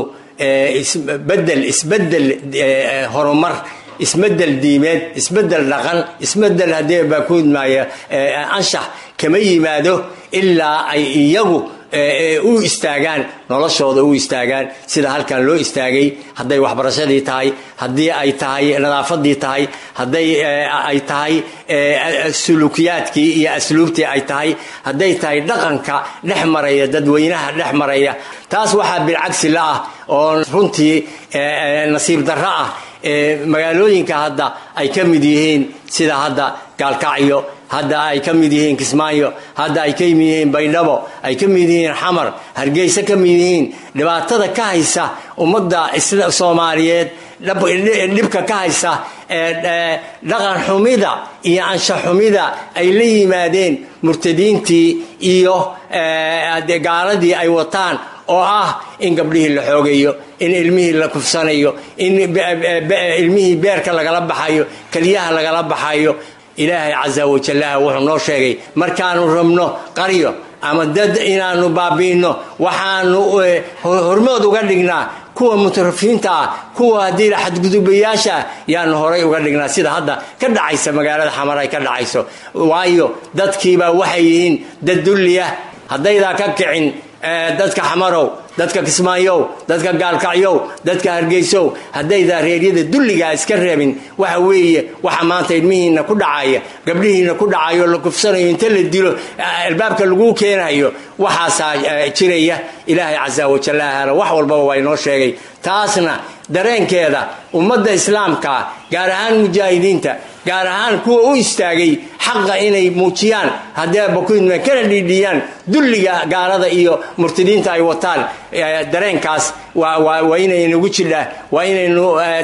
isbedel isbedel horumar isbedel diimeed isbedel dhaqan isbedel haddee baa ku idmaaya anshax kama yimaado ilaa ay iyagu u istaagaan noloshooda u istaagaan sida halkan loo istaagay hadday waxbarashadii tahay haddii ay tahay nadaafadii tahay hadday ay tahay sulukiyaadkii iyo asluubtii ay tahay hadday tahay dhaqanka dhex maraya dadweynaha dhex maraya taas waxaa bilcagsi la ah oo runtii nasiib darro ah magaalooyinka hadda ay ka mid yihiin sida hadda gaalkacyo hadda ay ka mid yihiin kismaayo hadda ay ka mid yihiin baydhabo ay ka mid yihiin xamar hargeysa ka mid yihiin dhibaatada ka haysa ummadda soomaaliyeed dhibka ka haysa dhaqan xumida iyo ansha xumida ay la yimaadeen murtadiintii iyo gaaladii ay wataan oo ah in gabdhihii la xoogayo in ilmihii la kufsanayo in ilmihii beerka lagala baxayo keliyaha lagala baxayo ilaahay casa wajallaha wuxuu noo sheegay markaanu rabno qaryo ama dad inaanu baabi'ino waxaanu hormood uga dhignaa kuwa mutarafiinta ah kuwa haddii xadgudubayaasha ah yaanu horay uga dhignaa sida hadda ka dhacaysa magaalada xamar ay ka dhacayso waayo dadkiibaa waxay yihiin dad dulliya haddaydaa ka kicin dadka xamarow dadka kismaayow dadka gaalkacyow dadka hargeysow haddaydaa reeryada dulligaa iska reebin waxa weeye waxa maanta ilmihiina ku dhacaya gabdhihiina ku dhacayo la kufsanayo inta la dilo albaabka laguu keenayo waxaasaa jiraya ilaahay casa wajallahana wax walbaba waa inoo sheegay taasna dareenkeeda ummadda islaamka gaar ahaan mujaahidiinta gaar ahaan kuwa u istaagay xaqa inay muujiyaan haddeeba ku idmaan kana dhiidhiyaan dulliga gaalada iyo murtadiinta ay wataan dareenkaas waa inaynagu jidhaa waa inaynu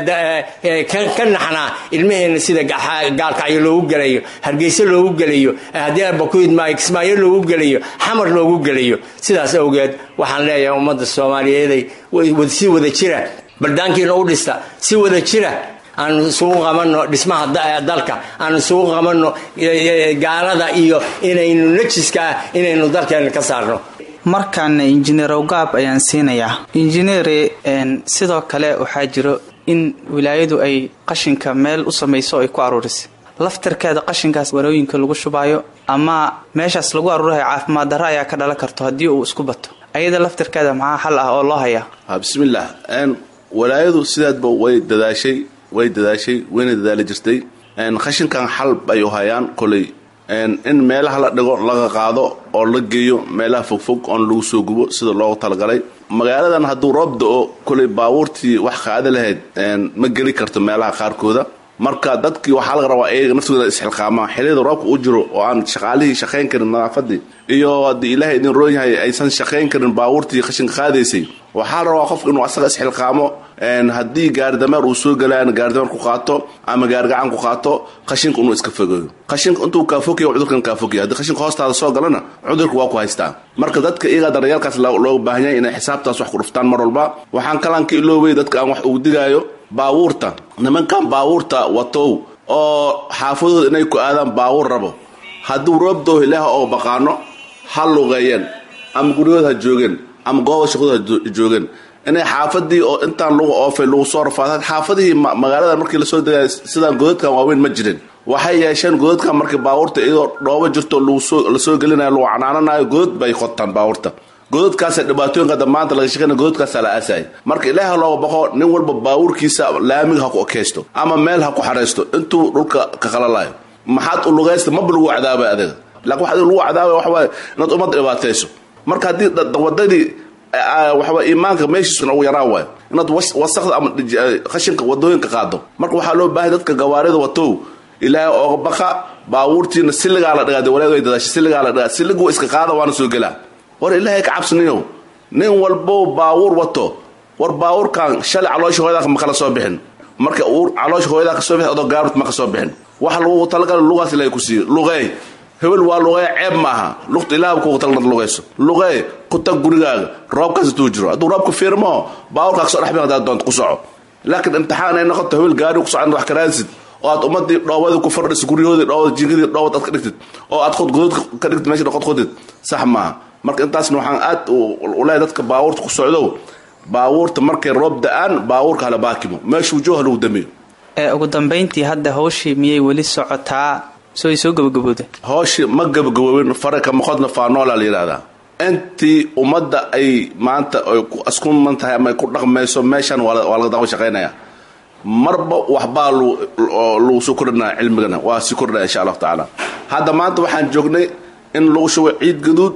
ka naxnaa ilmaheenna sida gaalkacyo loogu gelayo hargeyse loogu gelayo haddeeba ku idmaayo kismaayo loogu gelayo xamar loogu gelayo sidaas awgeed waxaan leeyahay ummadda soomaaliyeeday si wada jira baldaankiina u dhista si wada jira aanu isugu qabanno dhismaha dalka aanu isugu qabanno gaalada iyo inaynu najiska ah inaynu dalkeena ka saarno markaana injineer awgaab ayaan siinayaa injineere sidoo kale waxaa jiro in wilaayadu ay qashinka meel u samayso ay ku aruurisay laftarkeeda qashinkaas warooyinka lagu shubaayo ama meeshaas lagu aruurayo caafimaad darro ayaa ka dhalan karto haddii uu isku bato ayada laftarkeeda maxaa xal ah oo loo hayaa bismillaah walaayadu sidaadba way dadaashay way dadaashay wayna dadaali jirtay qashinkan xal bay u hayaan koley in meelaha la dhigo laga qaado oo la geeyo meelaha fogfog oon lagu soo gubo sida loogu talagalay magaaladan hadduu roob da-o koley baabuurtii wax qaada lahayd ma geli karto meelaha qaarkooda marka dadkii waxaa laga rabaa iyaga naftooda isxilqaamaan xiliyada roobka u jiro oo aan shaqaalihii shaqayn karin nadaafadii iyo haddii ilaahay idin roon yahay aysan shaqayn karin baabuurtii qashinka qaadaysay waxaa la rabaa qofka inuu asaga isxilqaamo haddii gaaridameer uu soo galaan gaaridameer ku qaato ama gaarigacan ku qaato qashinka inuu iska fogeeyo qashinka intuu kaafogaya cudurkan kaafogaya haddii qashinka hoostaada soo galana cudurka waa ku haystaa marka dadka iyagaa daryaalkaas looga baahan yahay inay xisaabtaas wax ku dhuftaan mar walba waxaan kalaan ka iloobay dadka aan wax ugu digaayo baabuurta nimankan baabuurta watow oo xaafadooda inay ku aadaan baabuur rabo hadduu roobdoo ilaah oo baqaano ha lugeeyeen ama guryahooda ha joogeen ama gooba shaqadooda ha joogeen inay xaafadii oo intaan lagu oofay lagu soo rafaadaan xaafadihii magaalada markii lasoo degay sidaan godadkan waaweyn ma jirin waxay yeesheen godadkan markii baabuurta iyadoo dhoobo jirto lasoo gelinayo lagu canaananayo godad bay qotaan baabuurta godadkaasa dhibaatooyinka hadda maanta laga shaqeynaya godadkaasa la aasayay marka ilaaha looga baqo nin walba baabuurkiisa laamiga ha ku ekaysto ama meel ha ku xaraysto intuu dhulka ka qalalayo maxaad u lugaysta maba lagu cadaabay adiga laakiin waxaa lagu cadaabay waxa waaye inaad ummadda dhibaatayso marka haddii wadadii waxawaa iimaanka meeshiisuna ugu yaraan waayo inaad wasakda ama khashinka wadooyinka qaado marka waxaa loo baahay dadka gawaarida watow ilaahay ooga baqa baabuurtiina siligaa la dhigaa walaag dadaasha siligaa la dhigaa siligu iska qaada waana soo gelaa war ilaahay ka cabsaniyow nin walbow baabuur wato war baabuurkan shalay caloosha hooyadaa ma kala soo bixin marka uu caloosha hooyadaa kasoo bixin adoo gaabart ma ka soo bixin waxa lagu talagala lugaas ilaahay ku siiyo luqeey hebel waa luqee ceeb maaha luqta ilaah kugu talnad lugayso luqee ku tag gurigaaga roobkaas intuu jiro hadduu roobka fiirmo baabuurkaa kasoo dhexbin hadaad doonto ku soco laakiin imtixaan ay noqoto hebel gaari ku socon wax karaansid oo aad ummadii dhoobadii ku fardhiso guryahoodii dhoobada jingadii dhoobad aad ka dhigtid oo aad qod godod ka dhigtid meesha qod qodid sax maaha marka intaasna waxaan aad u leeyahay dadka baabuurta ku socdow baabuurta markay roob da-aan baabuurka hala baakimo meeshuu jooha lagu damiyo ee ugu dambayntii hadda hawshii miyay weli socotaa soo ay soo gabagabowda hooshii ma gabagaboobin faraka maqodna faanoola la yidhahdaa intii ummadda ay maanta ay isku man tahay ama ay ku dhaqmayso meeshan waa laga daqo shaqaynaya marba waxbaa lagu soo kordhinaya cilmigana waa sii kordhinaya insha allahu tacaala hadda maanta waxaan joognay in lagu shubo ciid gaduud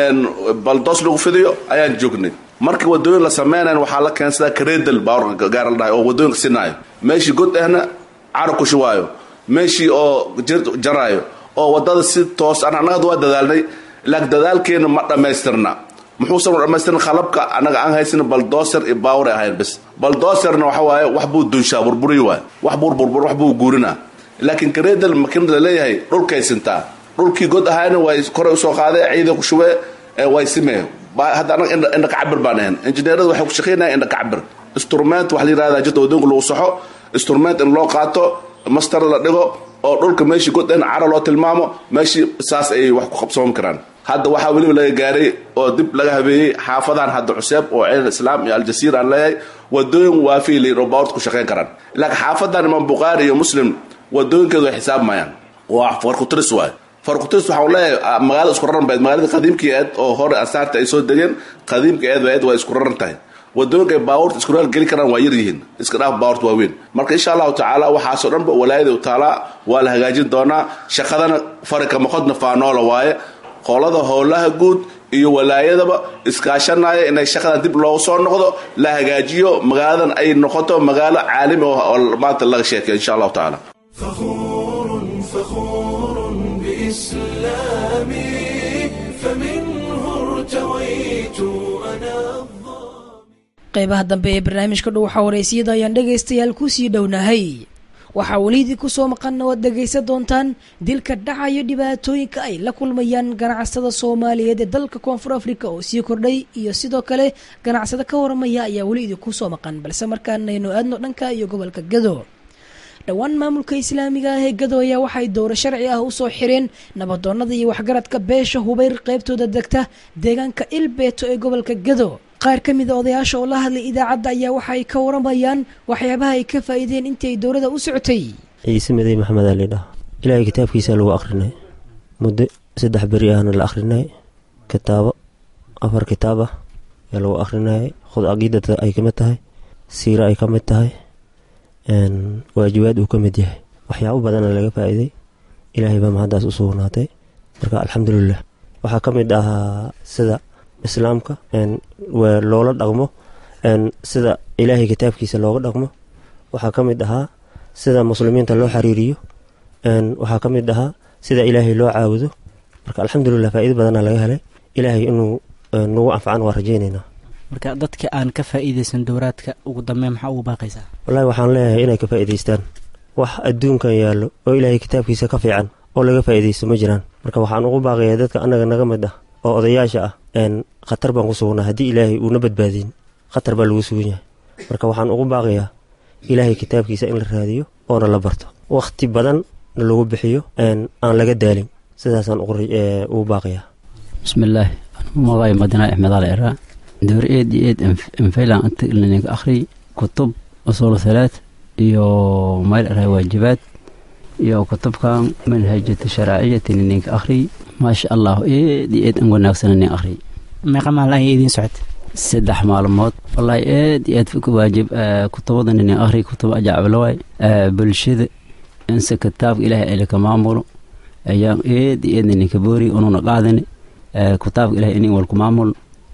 baldoos lagu fidiyo ayaan joognay markii wadooyin la sameynayn waxaa la keensadaa kareedal baawarka gaar la dhahay oo wadooyinka sinaayo meeshii god ahna cara ku shubaayo meeshii oo jaraayo oo wadada si toos an annagad waa dadaalnay laakiin dadaalkeena ma dhammaystirna muxuusan dhammaystirin qalabka annaga aan haysan baldoser iyo baawar ay ahayn bas baldoserna waxa waaye wax buu dunshaa burburi waay wax buu burbur wax buu guurinaa laakiin kareedal makiinad la leeyahay dhulkay sintaa dhulkii god ahaana way koray usoo qaadee ciida ku shubee way simee hadda annaga indha kacabir baan ahayn injineerada waxay ku shaqeynaya indha kacabir instrument wax la yidhahdaa jirta wadooyinka lagu saxo instrument in loo qaato master la dhigo oo dhulka meeshii god ahna cara loo tilmaamo meeshii saas ay wax ku qabsoomi karaan hadda waxaa weliba laga gaaray oo dib laga habeeyey xaafadahan hadda cuseeb oo ceel islaam iyo aljasiira aan leeyahay wadooyin waafiy la yidhi oo baawarta ku shaqayn karaan laakiin xaafadan imaam bukhaari iyo muslim wadooyinkeedu way xisaabmayaan waa farkutiris waayo farkutiris waxaan leeyahay magaalada isku raran bayd magaalada qadiimkii eed oo hore asaarta ay soo degeen qadiimka eed eed waa isku raran tahay wadooyinka ay baabuurta isku raal geli karaan waa yar yihiin iska dhaaf baabuurta waaweyn marka insha allahu tacaala waxaasoo dhanba walaayada u taalaa waa la hagaajin doonaa shaqadana farika maqodna faanoola waaye qolada howlaha guud iyo walaayadaba iskaashanaya inay shaqadan dib loogu soo noqdo la hagaajiyo magaaladan ay noqoto magaalo caalami oo maanta laga sheekeyo insha allahu tacaala فخور بإسلامي فمنه ارتويت أنا qaybaha dambe ee barnaamijka dhow xawareysiyada ayaan dhegaystayaal kusii dhownahay waxaa welidii kusoo maqanna waad dhegaysan doontaan dilka dhacayo dhibaatooyinka ay la kulmayaan ganacsada soomaaliyeed ee dalka koonfur africa oo sii kordhay iyo sidoo kale ganacsado ka waramaya ayaa weli idinkusoo maqan balse markaanaynu aadno dhanka iyo gobolka gado dhowaan maamulka islaamiga ah ee gado ayaa waxay dowro sharci ah usoo xireen nabadoonada iyo waxgaradka beesha hubayr qaybtooda degta deegaanka ilbeeto ee gobolka gado qaar ka mida odayaasha oo la hadlay idaacadda ayaa waxa ay ka waramayaan waxyaabaha ay ka faa'iideen intii ay dowladda u socotay ciise midey maxamed aa lidhaha ilaahay kitaabkiisa lagu akhrinay muddo saddex beri ahna la akhrinay kitaabo afar kitaab ah ayaa lagu akhrinayay khud caqiidada ay ka mid tahay siira ay ka mid tahay waajibaad uu ka mid yahay waxyaabo badana laga faa'iiday ilaahay baa mahaddaas u sugnaatay marka alxamdulilah waxaa ka mid ahaa sida islaamka loola dhaqmo sida ilaahay kitaabkiisa looga dhaqmo waxaa ka mid ahaa sida muslimiinta loo xiriiriyo waxaa ka mid ahaa sida ilaahay loo caabudo marka alxamdulilah faa'iido badana laga helay ilaahay inuu nagu anfacan waa rajaynaynaa marka dadka aan ka faa'iidaysan dowraadka ugu dambeyn maxaa ugu baaqaysaa wallaahi waxaan leeyahay inay ka faa'iidaystaan wax adduunkan yaallo oo ilaahay kitaabkiisa ka fiican oo laga faa'iidaysto ma jiraan marka waxaan ugu baaqayaa dadka annaga naga mid ah oo odayaasha ah khatar baan ku sugnaa haddii ilaahay uuna badbaadin khatar baa lagu sugan yahay marka waxaan ugu baaqayaa ilaahay kitaabkiisa in la raadiyo oona la barto wakhti badan lagu bixiyo aan laga daalin sidaasaan ugu baaqayaa bismillaah magay madina axmed al era door eed iyo eed enfaylan inta akhri kutub usul salaad iyo mayl eray waajibaad iyo kutubkan manhajata sharaaciyati ninka akhri maasha allah eed iyo eed an wanaagsan nin akhri meeqa maalin ayay idiin socota saddex maalmood wallaahi aad iyo aad waajib kutubada nin akhri kutub ajacablawaay bulshada inse kitaabka ilaahay elika maamulo ayaan eed iyo eedna ninka boori ununa qaadani kitaabka ilahay inin walku maamul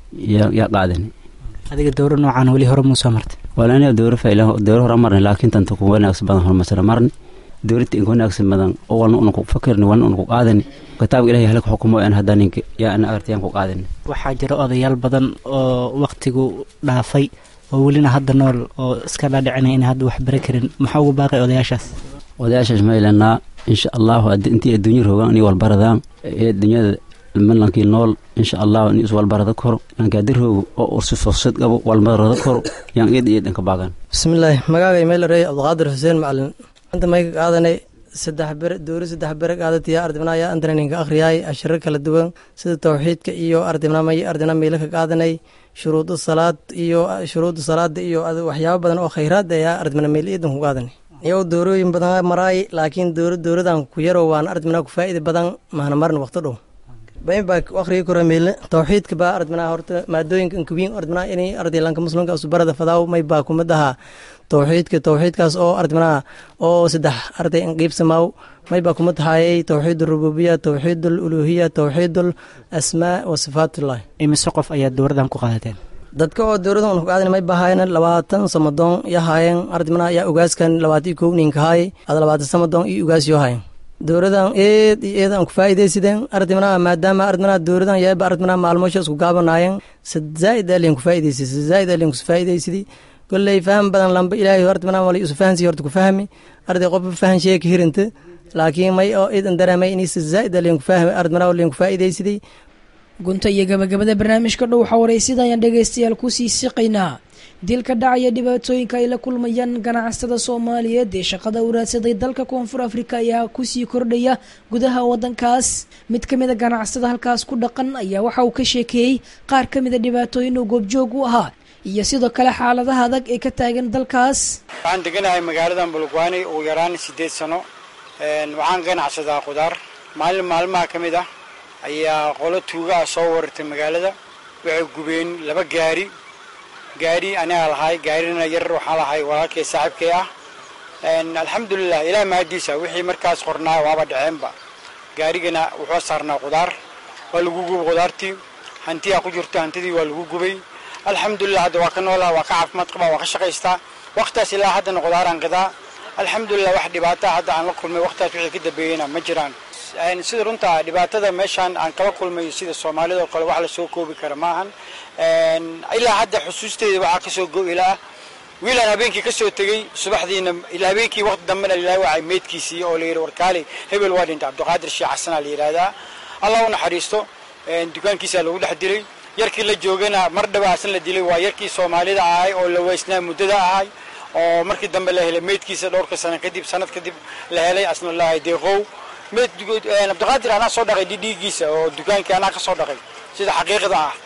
yaa qaadani adiga dowro noocaan weli hore muusoo martay wala aniga dowro fayla dowro hore marni laakiin tanta ku wanaagsan badan hormasara marni dowladda inka wanaagsan badan oo walna una ku fakirni walna una ku qaadani kitaabka ilahay halka xukumo aan hadda ninka yaa ana artayaan ku qaadani waxaa jira odayaal badan oo waktigu dhaafay oo welina hadda nool oo iska dhaadhicinaya in hadda wax bari karin maxaa ugu baaqay odayaashaas odayaashaas maylanaa insha allahu intii adduunya roogaan inay walbaradaan ee dunyada malankii nool insha allahu in iswalbarada koro lankadiroogo oo ursi fursad qabo walbarada koro yaan eed iyo dhanka baagan bismillaahi magaagay meelarey cabdiqaadir xuseen macalin anta mayka qaadanay saddex bere doori saddex bere qaadatiya ardibnaya antana ninka akhriyaay ashiro kala duwan sida tawxiidka iyo ardibnamay ardibna meelo ka qaadanay shuruudu salaad iyo shuruudu salaada iyo waxyaabo badan oo khayraad ayaa ardibna meel iidan ku qaadanay iyow doorooyin badan maraay laakiin dooro dowladan ku yaro waan ardibna ku faa'ida badan mahna marin waqti dhow bayn baa akhriga kora meelne tawxiidka baa ardibnaa horta maadooyinka inkubiin ardibnaa inay ardaylanka muslimka usubarada fadaaw may baa kumid ahaa tawxiidka tawxiidkaas oo ardibnaa oo saddex arday inqiibsamaaw may baa kumid ahaayey tawxiid rububiya tawxiid uluhiya tawxiid asmaa wa sifaatullah imise qof ayaa dowradan ku qaadateen dadka oo dowladan un ku qaadan may bahaayeen labaatan samadoon ya haayeen ardibnaa yaa ugaaskan labaatan kow ninka haay ada labaatan samadoon iyo ugaas yoo haayeen dowladan eed iyo eed aan ku faa'iidaysideen ardibnaa maadaama ardibnaa dowladan yaaba ardibnaa maalmoosha isku gaabanaayeen sad zaa'id aalin ku faa'iidaysid sad zaa'id aalin ku faa'iidaysidi kolley faham badan lamba ilaahay ardibnaa wali isu fahansi horta ku fahmi arday qof fahan sheeka hirinta laakiin may oo idan dareemay inay sad zaa'id aalin ku fahmi ardibnaa wali ku faa'iidaysiday gunta iyo gabagabada barnaamijka dhow xawareysida ayaan dhegaystayaal kusii siqaynaa dilka dhacaya dhibaatooyinka ay la kulmayaan ganacsatada soomaaliyeed ee shaqada u raadsaday dalka koonfur afrika ayaa kusii kordhaya gudaha wadankaas mid ka mida ganacsada halkaas ku dhaqan ayaa waxa uu ka sheekeeyey qaar ka mida dhibaatooyin uu goobjoog u ahaa iyo sidoo kale xaaladaha adag ee ka taagan dalkaas waxaan deganahay magaaladan bulugwaani ugu yaraan siddeed sano waxaan ganacsadaa khudaar maalin maalmaha ka mid ah ayaa qolo tuuga ah soo warartay magaalada waxay gubeen laba gaari gaari anigaa lahay gaarina yar waxaa lahay walaalkay saaxiibkay ah alxamdulilah ilaah mahadiisa wixii markaas qornaa waaba dhaceenba gaarigana wuxuu saarnaa khudaar waa lagu gubay khudaartii hantiyaa ku jirta hantidii waa lagu gubay alxamdulilah hadda waa ka noolaa waa ka caafimaad qabaa waa ka shaqaystaa waqtaas ilaa haddana khudaaraan gadaa alxamdulilah wax dhibaata hadda aan la kulmay waqtaas wixii ka dambeeyeyna ma jiraan sida runta dhibaatada meeshaan aan kala kulmayo sida soomaalida oo kale wax la soo koobi kara maahan ilaa hadda xusuusteeda waxaa kasoo go-ila ah wiilaan habeenkii kasoo tegey subaxdiina ilaa habeenkii waqti dambena ilaa wacay meydkiisii oo la yidhi warkaali hebel waa dhintay cabdiqaadir sheekh xasanaa la yidhaahdaa allah u naxariisto dukaankiisaa lagu dhex dilay yarkii la joogana mar dhawaasan la dilay waa yarkii soomaalida ahay oo la weysnaa muddada ahay oo markii dambe la helay meydkiisa dhowrka sano kadib sanad kadib la helay asnulaahi deeqow meyd cabdiqaadir anaa soo dhaqay dhidhiigiisa oo dukaankii anaa ka soo dhaqay sida xaqiiqda ah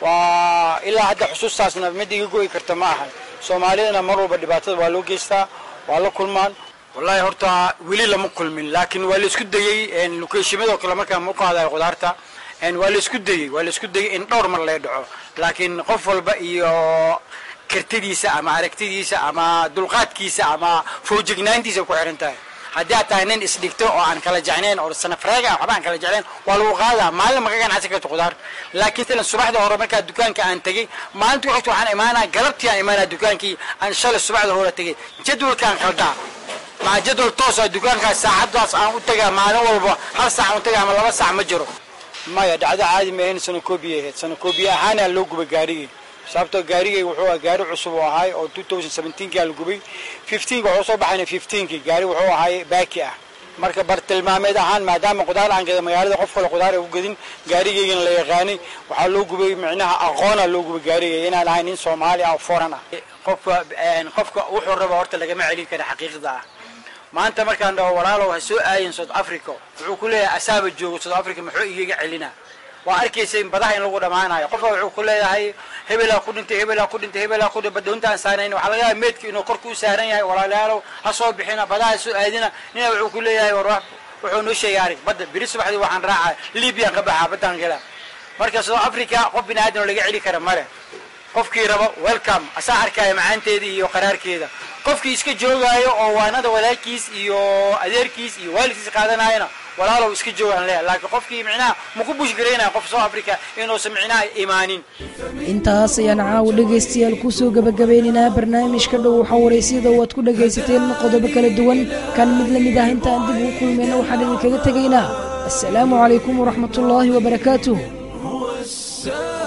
waa ilaa hadda xusuustaasna mid iga go'i karta ma ahan soomaalidana mar walba dhibaatada waa loo geystaa waa la kulmaan wallaahi horta weli lama kulmin laakiin waa la isku dayey lokeeshimadoo kale markaan u qaadayo khudaarta waa la isku dayey waa la isku dayey in dhowr mar lee dhaco laakiin qof walba iyo kartidiisa ama aragtidiisa ama dulqaadkiisa ama foojignaantiisa ku xihan tahay haddii aad tahay nin isdhigto oo aan kala jecnayn oo sanafreega waxba aan kala jeclayn waa lagu qaadaa maalin ma ka ganacsan karto khudaar laakiin silan subaxda hore markaa dukaanka aan tegey maalintii waqti waxaan imaanaa galabtii aan imaanaa dukaankii aan shalay subaxda hore tegey jadwalkaan qaldaa maca jadwal toosa dukaankaas saacadaas aan u tagaa maalin walba hal saac u tagaa ama laba saac ma jiro maya dhacdo caadi ma ahayn sanakoobiya ahayd sanakoobiya ahaana loo gubay gaarigii sababtoo gaarigay wuxuu ahaa gaari cusub oo ahay oo 2017kii la gubay 15 wuxuu soo baxayna 15kii gaari wuxuu ahay baaki ah marka bartilmaameed ahaan maadaama qudaar aan gada magaalada qof kale qudaar ay u gadin gaarigaygana la yaqaanay waxaa loo gubay micnaha aqoona loo gubay gaarigay inaan ahay nin soomaali ah oo foran ah qofka qofka wuxuu raba horta lagama celin kara xaqiiqda ah maanta markaan dhaho walaalow ha soo aayin south africa wuxuu ku leeyahay asaaba joogo south africa muxuu igaga celina waa arkaysa in badaha in lagu dhammaanayo qofka wuxuu ku leeyahay hebelaa ku dhintay hebelaa ku dhintay hebelaa ku dhintay badoontaan saarayn waxaa laga yaaba meedka inuu korka u saaran yahay walaalayaalow ha soo bixina badaha ha soo aadina nina wuxuu ku leeyahay war wax wuxuu noo sheegay arig badda beri subaxdii waxaan raacaa libyaan ka baxaa baddaan gala marka south africa qof bini aadan oo laga celi kara male qofkii rabo welcome asaa arkaya macaanteeda iyo qaraarkeeda qofkii iska joogaayo oo waanada walaalkiis iyo adeerkiis iyo waalidkiis qaadanayana walaalow iska joogaan leeya laakiin qofkii micnaha maku bushgaraynaya qof south africa inuusan micnaha imaanin intaas ayaan caawa dhegaystayaal kusoo gabagabeynaynaa barnaamijka dhow waxaa waraysyada oo aad ku dhagaysateen qodobo kala duwan kan mid la mid ah intaan dib ugu kulmayna waxaan idinkaga tegaynaa assalaamu calaykum waraxmatullaahi wabarakaatuh